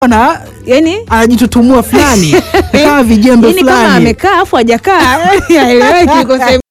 na yani anajitutumua fulani kama vijembe yani kama fulani. amekaa afu hajakaa haeleweki yuko sehemu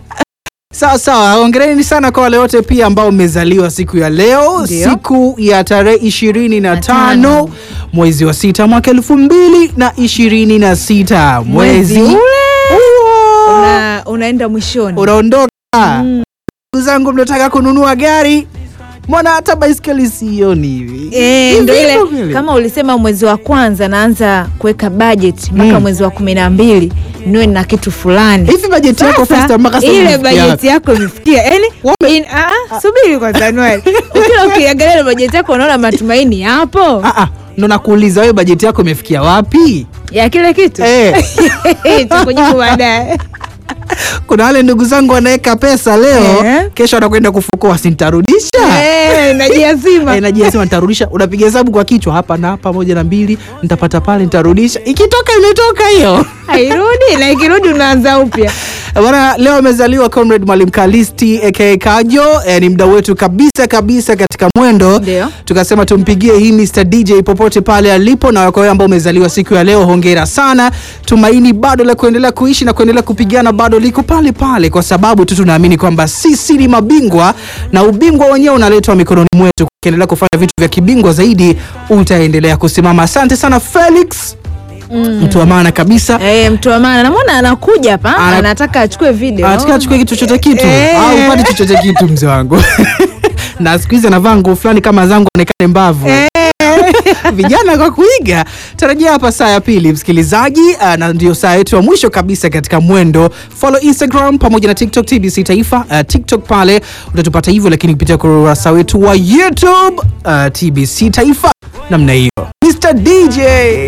Sawa sawa, hongereni sana kwa wale wote pia ambao umezaliwa siku ya leo, Ndio. siku ya tarehe ishirini na tano tano. mwezi wa sita mwaka elfu mbili na ishirini na sita Mwezi mwezi ule huo una, unaenda mwishoni unaondoka. Ndugu zangu, mnataka kununua gari, mbona hata baiskeli sioni hivi Eh, Hivi ndo ile hivyo vile. kama ulisema mwezi wa kwanza naanza kuweka budget mpaka Mm. mwezi wa kumi na mbili niwe na kitu fulani hivi bajeti yako Sasa, Fasta, mpaka sasa ile imefikia bajeti wapi? yako imefikia yani in- ah, ah, subiri kwanza Anuari. ukila ukiangalia ile bajeti yako unaona matumaini yapo Ah, ah, ndo nakuuliza wewe, bajeti yako imefikia wapi? ya kile kitu Eh. tukujibu baadaye Kuna wale ndugu zangu wanaweka pesa leo, Eh. kesho anakwenda kufukua, sintarudisha Eh, najiazima Eh, najisema nitarudisha. Unapiga hesabu kwa kichwa, hapa na hapa, moja na mbili, nitapata pale, nitarudisha. Ikitoka imetoka hiyo. hairudi na ikirudi unaanza upya Bwana, leo amezaliwa Comrade Mwalimu Kalisti aka Kajo. Eh, ni mdau wetu kabisa kabisa katika mwendo. Ndio. Tukasema tumpigie hii Mr DJ popote pale alipo, na kwa wewe ambao umezaliwa siku ya leo, hongera sana. Tumaini bado la kuendelea kuishi na kuendelea kupigana bado liko pale pale, kwa sababu tu tunaamini kwamba sisi ni mabingwa na ubingwa wenyewe unaletwa mikononi mwetu. Ukiendelea kufanya vitu vya kibingwa zaidi, utaendelea kusimama. Asante sana Felix, mtu wa maana kabisa. Eh, mtu wa maana namwona anakuja hapa Ana- anataka achukue video Anataka achukue kitu chochote kitu Eh. au upate chochote kitu mzee wangu na siku hizi anavaa nguo fulani kama zangu onekane mbavu vijana kwa kuiga. Tarajia hapa saa ya pili msikilizaji, ah, na ndio saa yetu ya mwisho kabisa katika mwendo. Follow Instagram pamoja na TikTok TBC Taifa. Ah, TikTok pale utatupata hivyo, lakini kupitia kurasa wetu wa YouTube ah, TBC Taifa namna hiyo. Mr DJ